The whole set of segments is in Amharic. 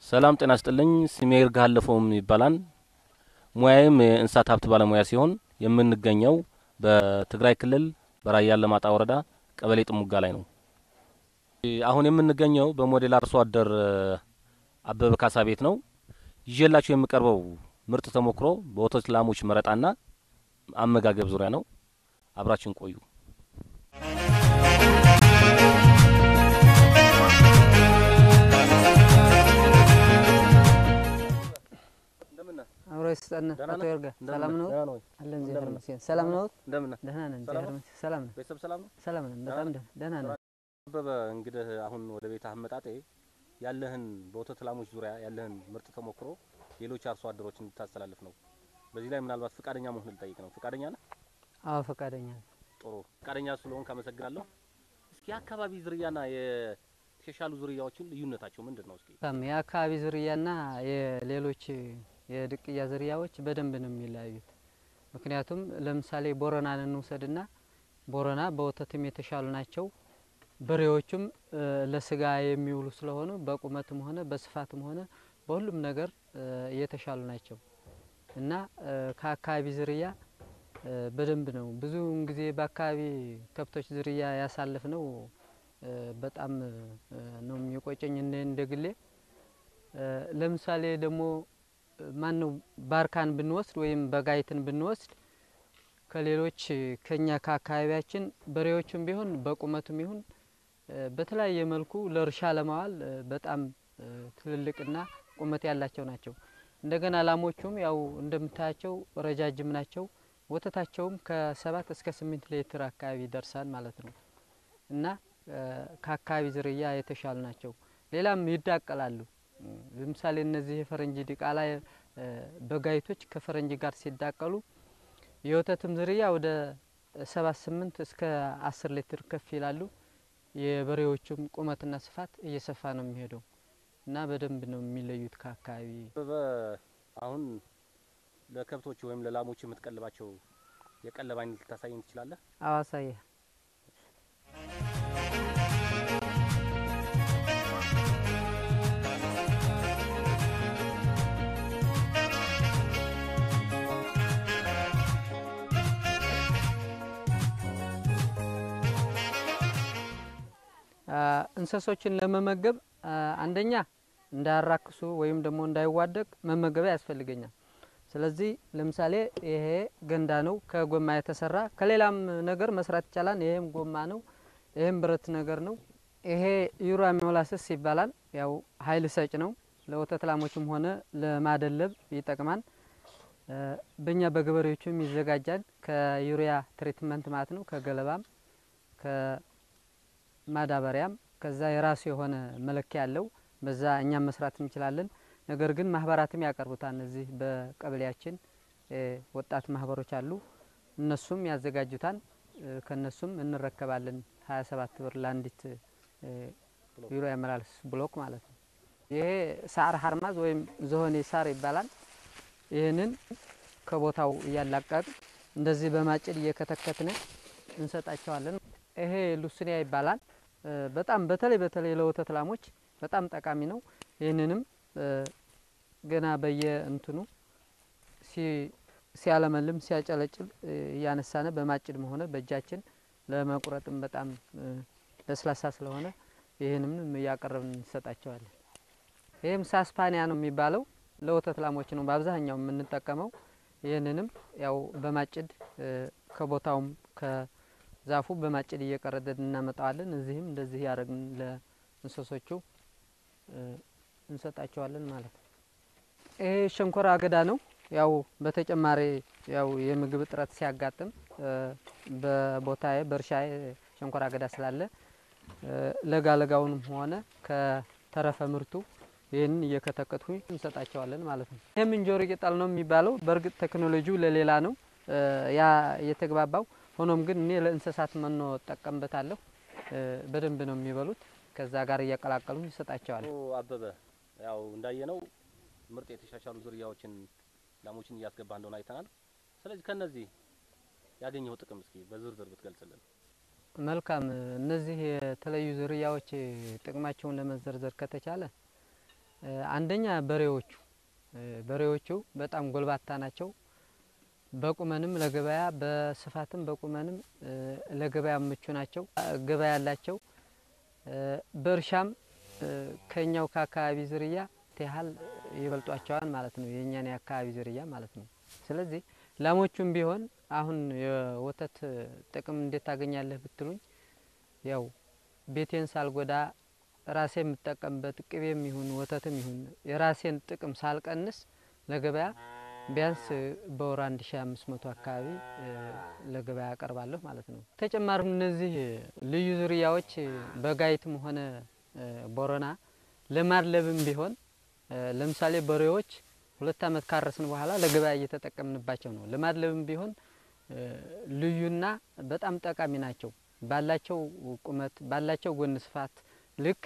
ሰላም ጤና ስጥልኝ። ስሜ ይርጋ አለፈውም ይባላል። ሙያዬም የእንስሳት ሀብት ባለሙያ ሲሆን የምንገኘው በትግራይ ክልል በራያ አላማጣ ወረዳ ቀበሌ ጥሙጋ ላይ ነው። አሁን የምንገኘው በሞዴል አርሶ አደር አበበ ካሳ ቤት ነው። ይዤላችሁ የምቀርበው ምርጥ ተሞክሮ በወተት ላሞች መረጣና አመጋገብ ዙሪያ ነው። አብራችን ቆዩ። አብሮ ይስጠን። አቶ ይርጋ ሰላም ነው? አለን እግዚአብሔር ይመስገን። ሰላም ነው? እንደምን ነህ? ደህና ነን እግዚአብሔር ይመስገን። ሰላም ነን፣ ቤተሰብ ሰላም ነው? ሰላም ነን፣ በጣም ደህና ደህና ነን። አበበ እንግዲህ አሁን ወደ ቤት አመጣጤ ያለህን በወተት ላሞች ዙሪያ ያለህን ምርጥ ተሞክሮ ሌሎች አርሶ አደሮች እንድታስተላልፍ ነው። በዚህ ላይ ምናልባት ፍቃደኛ መሆን ልጠይቅ ነው። ፍቃደኛ ነህ? አዎ ፈቃደኛ ነን። ጥሩ ፈቃደኛ ስለሆንክ አመሰግናለሁ። እስኪ የአካባቢ ዝርያና የተሻሉ ዝርያዎችን ልዩነታቸው ምንድን ነው? እስኪ በጣም የአካባቢ ዝርያና የሌሎች የድቅያ ዝርያዎች በደንብ ነው የሚለያዩት። ምክንያቱም ለምሳሌ ቦረናን እንውሰድና ቦረና በወተትም የተሻሉ ናቸው። በሬዎቹም ለስጋ የሚውሉ ስለሆኑ በቁመትም ሆነ በስፋትም ሆነ በሁሉም ነገር የተሻሉ ናቸው እና ከአካባቢ ዝርያ በደንብ ነው ብዙውን ጊዜ በአካባቢ ከብቶች ዝርያ ያሳልፍ ነው። በጣም ነው የሚቆጨኝ እንደ እንደ ግሌ ለምሳሌ ደግሞ ማን ነው ባርካን ብንወስድ ወይም በጋይትን ብንወስድ ከሌሎች ከኛ ከአካባቢያችን በሬዎችም ቢሆን በቁመቱም ይሁን በተለያየ መልኩ ለእርሻ ለማዋል በጣም ትልልቅና ቁመት ያላቸው ናቸው። እንደገና ላሞቹም ያው እንደምታያቸው ረጃጅም ናቸው። ወተታቸውም ከሰባት እስከ ስምንት ሊትር አካባቢ ይደርሳል ማለት ነው እና ከአካባቢ ዝርያ የተሻሉ ናቸው። ሌላም ይዳቀላሉ። ለምሳሌ እነዚህ የፈረንጅ ዲቃላ በጋይቶች ከፈረንጅ ጋር ሲዳቀሉ የወተትም ዝርያ ወደ ሰባት ስምንት እስከ አስር ሊትር ከፍ ይላሉ። የበሬዎቹም ቁመትና ስፋት እየሰፋ ነው የሚሄደው እና በደንብ ነው የሚለዩት ከአካባቢ አበበ አሁን ለከብቶች ወይም ለላሞች የምትቀልባቸው የቀለብ አይነት ልታሳየን ትችላለህ? አዋሳየ እንስሶችን ለመመገብ አንደኛ እንዳያራክሱ ወይም ደግሞ እንዳይዋደቅ መመገቢያ ያስፈልገኛል። ስለዚህ ለምሳሌ ይሄ ገንዳ ነው ከጎማ የተሰራ ከሌላም ነገር መስራት ይቻላል። ይሄም ጎማ ነው፣ ይሄም ብረት ነገር ነው። ይሄ ዩራ ሞላስስ ይባላል። ያው ኃይል ሰጭ ነው። ለወተት ላሞችም ሆነ ለማደለብ ይጠቅማል። በእኛ በገበሬዎቹም ይዘጋጃል ከዩሪያ ትሪትመንት ማለት ነው። ከገለባም ከማዳበሪያም ከዛ የራሱ የሆነ መለኪያ አለው። በዛ እኛም መስራት እንችላለን። ነገር ግን ማህበራትም ያቀርቡታል። እነዚህ በቀበሌያችን ወጣት ማህበሮች አሉ። እነሱም ያዘጋጁታል። ከነሱም እንረከባለን። ሀያ ሰባት ብር ለአንዲት ዩሮ ያመላልስ ብሎክ ማለት ነው። ይሄ ሳር ሀርማዝ ወይም ዝሆኔ ሳር ይባላል። ይህንን ከቦታው እያላቀቅ እንደዚህ በማጭድ እየከተከትን እንሰጣቸዋለን። ይሄ ሉስኒያ ይባላል። በጣም በተለይ በተለይ ለወተት ላሞች በጣም ጠቃሚ ነው። ይህንንም ገና በየእንትኑ ሲያለመልም ሲያጨለጭል እያነሳነ በማጭድም ሆነ በእጃችን ለመቁረጥም በጣም ለስላሳ ስለሆነ ይህንም እያቀረብን እንሰጣቸዋለን። ይህም ሳስፓኒያ ነው የሚባለው ለወተት ላሞች ነው በአብዛኛው የምንጠቀመው። ይህንንም ያው በማጭድ ከቦታውም ከዛፉ በማጭድ እየቀረደን እናመጣዋለን። እዚህም እንደዚህ ያደረግን ለእንስሶቹ እንሰጣቸዋለን ማለት ነው። ይሄ ሸንኮራ አገዳ ነው። ያው በተጨማሪ ያው የምግብ እጥረት ሲያጋጥም በቦታዬ በእርሻዬ ሸንኮራ አገዳ ስላለ ለጋ ለጋውንም ሆነ ከተረፈ ምርቱ ይህንን እየከተከትኩኝ እንሰጣቸዋለን ማለት ነው። ይህም እንጆሪ ቅጠል ነው የሚባለው። በእርግጥ ቴክኖሎጂው ለሌላ ነው ያ የተግባባው። ሆኖም ግን እኔ ለእንስሳት መኖ እጠቀምበታለሁ። በደንብ ነው የሚበሉት። ከዛ ጋር እያቀላቀሉ ይሰጣቸዋል። አበበ ያው እንዳየነው ምርጥ የተሻሻሉ ዝርያዎችን ላሞችን እያስገባ እንደሆነ አይተናል። ስለዚህ ከነዚህ ያገኘው ጥቅም እስኪ በዝርዝር ብትገልጽልን። መልካም። እነዚህ የተለዩ ዝርያዎች ጥቅማቸውን ለመዘርዘር ከተቻለ አንደኛ በሬዎቹ በሬዎቹ በጣም ጎልባታ ናቸው። በቁመንም ለገበያ በስፋትም በቁመንም ለገበያ ምቹ ናቸው። ገበያ ያላቸው በእርሻም ከኛው ከአካባቢ ዝርያ ያህል ይበልጧቸዋል ማለት ነው። የእኛን የአካባቢ ዝርያ ማለት ነው። ስለዚህ ላሞቹም ቢሆን አሁን የወተት ጥቅም እንዴት ታገኛለህ ብትሉኝ፣ ያው ቤቴን ሳልጎዳ ራሴ የምጠቀምበት ቅቤም ይሁን ወተትም ይሁን የራሴን ጥቅም ሳልቀንስ ለገበያ ቢያንስ በወር አንድ ሺ አምስት መቶ አካባቢ ለገበያ አቀርባለሁ ማለት ነው። ተጨማሪም እነዚህ ልዩ ዝርያዎች በጋይትም ሆነ ቦረና ለማድለብም ቢሆን ለምሳሌ በሬዎች ሁለት ዓመት ካረስን በኋላ ለገበያ እየተጠቀምንባቸው ነው። ለማድለብም ቢሆን ልዩና በጣም ጠቃሚ ናቸው። ባላቸው ቁመት ባላቸው ጎን ስፋት ልክ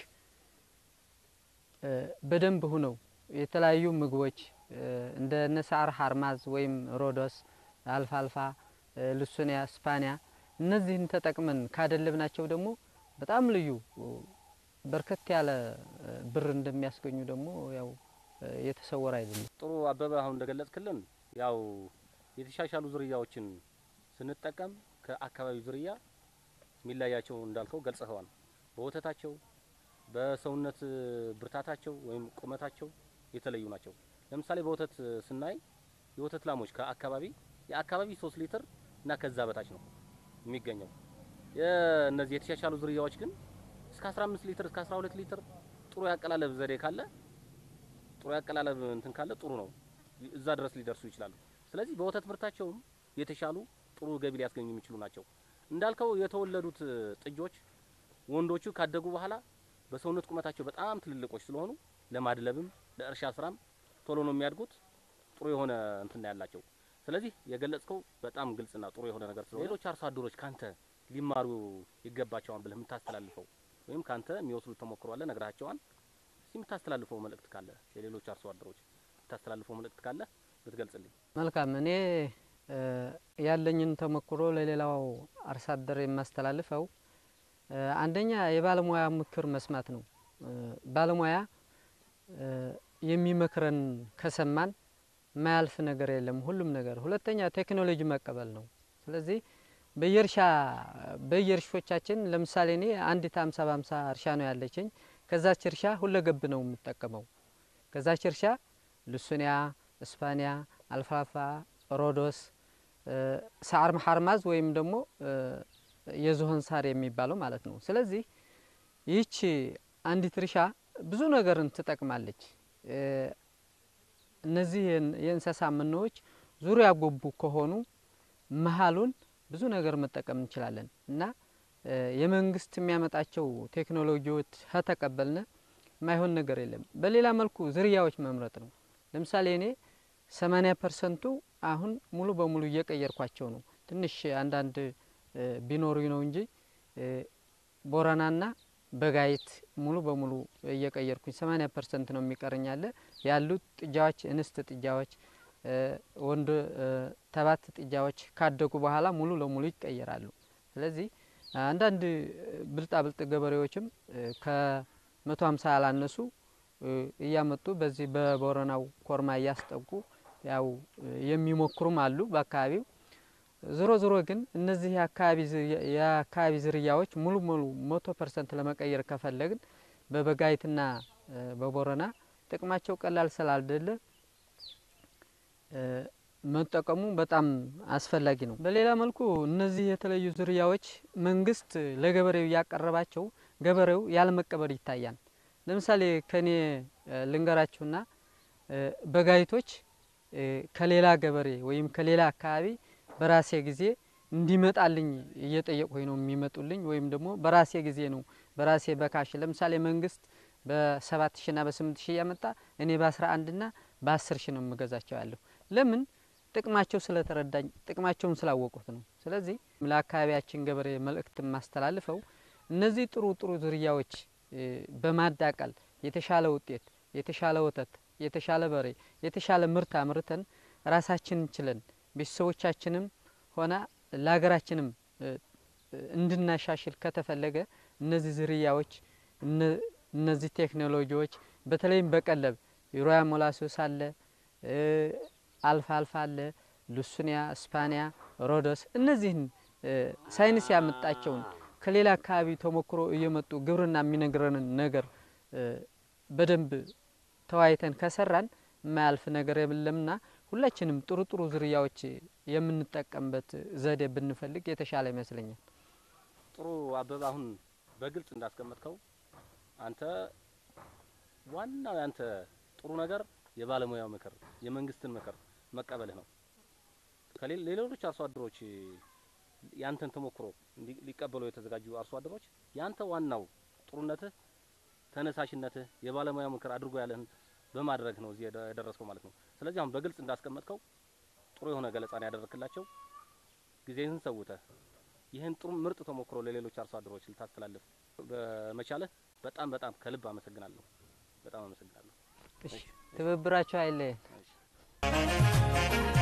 በደንብ ሁነው የተለያዩ ምግቦች እንደ ነሳር ሀርማዝ ወይም ሮዶስ፣ አልፋልፋ፣ ልሱኒያ፣ ስፓኒያ እነዚህን ተጠቅመን ካደለብናቸው ደግሞ በጣም ልዩ በርከት ያለ ብር እንደሚያስገኙ ደግሞ ያው የተሰወረ አይደለም። ጥሩ አበበ፣ አሁን እንደገለጽክልን ያው የተሻሻሉ ዝርያዎችን ስንጠቀም ከአካባቢው ዝርያ የሚለያቸው እንዳልከው ገልጸኸዋል። በወተታቸው በሰውነት ብርታታቸው ወይም ቁመታቸው የተለዩ ናቸው። ለምሳሌ በወተት ስናይ የወተት ላሞች ከአካባቢ የአካባቢ ሶስት ሊትር እና ከዛ በታች ነው የሚገኘው። የእነዚህ የተሻሻሉ ዝርያዎች ግን እስከ 15 ሊትር እስከ 12 ሊትር ጥሩ ያቀላለብ ዘዴ ካለ ጥሩ ያቀላለብ እንትን ካለ ጥሩ ነው፣ እዛ ድረስ ሊደርሱ ይችላሉ። ስለዚህ በወተት ምርታቸውም የተሻሉ ጥሩ ገቢ ሊያስገኙ የሚችሉ ናቸው። እንዳልከው የተወለዱት ጥጆች ወንዶቹ ካደጉ በኋላ በሰውነት ቁመታቸው በጣም ትልልቆች ስለሆኑ ለማድለብም ለእርሻ ስራም ቶሎ ነው የሚያድጉት። ጥሩ የሆነ እንትን ያላቸው። ስለዚህ የገለጽከው በጣም ግልጽና ጥሩ የሆነ ነገር ስለሆነ ሌሎች አርሶ አደሮች ካንተ ሊማሩ ይገባቸዋል ብለህ የምታስተላልፈው ወይም ካንተ የሚወስዱት ተሞክሮ አለ ነግራቸዋል። እስቲ የምታስተላልፈው መልእክት ካለ የሌሎች አርሶ አደሮች የምታስተላልፈው መልእክት ካለ ብትገልጽልኝ። መልካም። እኔ ያለኝን ተሞክሮ ለሌላው አርሶ አደር የማስተላልፈው አንደኛ የባለሙያ ምክር መስማት ነው። ባለሙያ የሚመክረን ከሰማን የማያልፍ ነገር የለም ሁሉም ነገር። ሁለተኛ ቴክኖሎጂ መቀበል ነው። ስለዚህ በየእርሻ በየእርሾቻችን ለምሳሌ እኔ አንዲት አምሳ በአምሳ እርሻ ነው ያለችኝ። ከዛች እርሻ ሁለገብ ነው የምጠቀመው። ከዛች እርሻ ልሱኒያ፣ እስፓኒያ፣ አልፋፋ፣ ሮዶስ፣ ሳር ሀርማዝ ወይም ደግሞ የዝሆን ሳር የሚባለው ማለት ነው። ስለዚህ ይህች አንዲት እርሻ ብዙ ነገርን ትጠቅማለች። እነዚህ የእንስሳ መኖዎች ዙሪያ ጎቡ ከሆኑ መሀሉን ብዙ ነገር መጠቀም እንችላለን እና የመንግስት የሚያመጣቸው ቴክኖሎጂዎች ከተቀበልነ የማይሆን ነገር የለም። በሌላ መልኩ ዝርያዎች መምረጥ ነው። ለምሳሌ እኔ ሰማኒያ ፐርሰንቱ አሁን ሙሉ በሙሉ እየቀየርኳቸው ነው። ትንሽ አንዳንድ ቢኖሩ ነው እንጂ ቦረናና በጋይት ሙሉ በሙሉ እየቀየርኩኝ ሰማኒያ ፐርሰንት ነው የሚቀረኛለ ያሉት ጥጃዎች እንስት ጥጃዎች ወንድ ተባት ጥጃዎች ካደጉ በኋላ ሙሉ ለሙሉ ይቀየራሉ። ስለዚህ አንዳንድ ብልጣ ብልጥ ገበሬዎችም ከመቶ ሀምሳ ያላነሱ እያመጡ በዚህ በቦረናው ኮርማ እያስጠጉ ያው የሚሞክሩም አሉ በአካባቢው። ዞሮ ዞሮ ግን እነዚህ የአካባቢ ዝርያዎች ሙሉ ሙሉ መቶ ፐርሰንት ለመቀየር ከፈለግን በበጋይትና በቦረና ጥቅማቸው ቀላል ስላልደለ መጠቀሙ በጣም አስፈላጊ ነው። በሌላ መልኩ እነዚህ የተለዩ ዝርያዎች መንግስት ለገበሬው እያቀረባቸው ገበሬው ያለመቀበል ይታያል። ለምሳሌ ከኔ ልንገራችሁና በጋይቶች ከሌላ ገበሬ ወይም ከሌላ አካባቢ በራሴ ጊዜ እንዲመጣልኝ እየጠየቁኝ ነው የሚመጡልኝ። ወይም ደግሞ በራሴ ጊዜ ነው በራሴ በካሽ ለምሳሌ መንግስት በሰባት ሺ ና በስምንት ሺ እያመጣ እኔ በአስራ አንድ ና በአስር ሺ ነው የምገዛቸው ያለሁ ለምን ጥቅማቸው ስለተረዳኝ ጥቅማቸውን ስላወቁት ነው። ስለዚህ ለአካባቢያችን ገበሬ መልእክት የማስተላልፈው እነዚህ ጥሩ ጥሩ ዝርያዎች በማዳቀል የተሻለ ውጤት፣ የተሻለ ወተት፣ የተሻለ በሬ፣ የተሻለ ምርት አምርተን ራሳችንን ችለን ቤተሰቦቻችንም ሆነ ለሀገራችንም እንድናሻሽል ከተፈለገ እነዚህ ዝርያዎች እነዚህ ቴክኖሎጂዎች በተለይም በቀለብ ዩሪያ ሞላሶስ አለ፣ አልፋ አልፋ አለ፣ ሉሱኒያ፣ ስፓኒያ፣ ሮዶስ እነዚህን ሳይንስ ያመጣቸውን ከሌላ አካባቢ ተሞክሮ እየመጡ ግብርና የሚነግረንን ነገር በደንብ ተወያይተን ከሰራን የማያልፍ ነገር የለምና ሁላችንም ጥሩ ጥሩ ዝርያዎች የምንጠቀምበት ዘዴ ብንፈልግ የተሻለ ይመስለኛል። ጥሩ አበበ፣ አሁን በግልጽ እንዳስቀመጥከው አንተ ዋናው ያንተ ጥሩ ነገር የባለሙያው ምክር፣ የመንግስትን ምክር መቀበልህ ነው። ከሌሎች አርሶ አደሮች ያንተን ተሞክሮ ሊቀበሉ የተዘጋጁ አርሶ አደሮች ያንተ ዋናው ጥሩነትህ፣ ተነሳሽነትህ የባለሙያ ምክር አድርጎ ያለህን በማድረግ ነው እዚህ የደረስከው ማለት ነው። ስለዚህ አሁን በግልጽ እንዳስቀመጥከው ጥሩ የሆነ ገለጻ ነው ያደረክላቸው። ጊዜህን ሰውተህ ይህን ጥሩ ምርጥ ተሞክሮ ለሌሎች አርሶ አደሮች ልታስተላልፍ በመቻልህ በጣም በጣም ከልብ አመሰግናለሁ። በጣም አመሰግናለሁ። ትብብራቸው አይለየን። እሺ።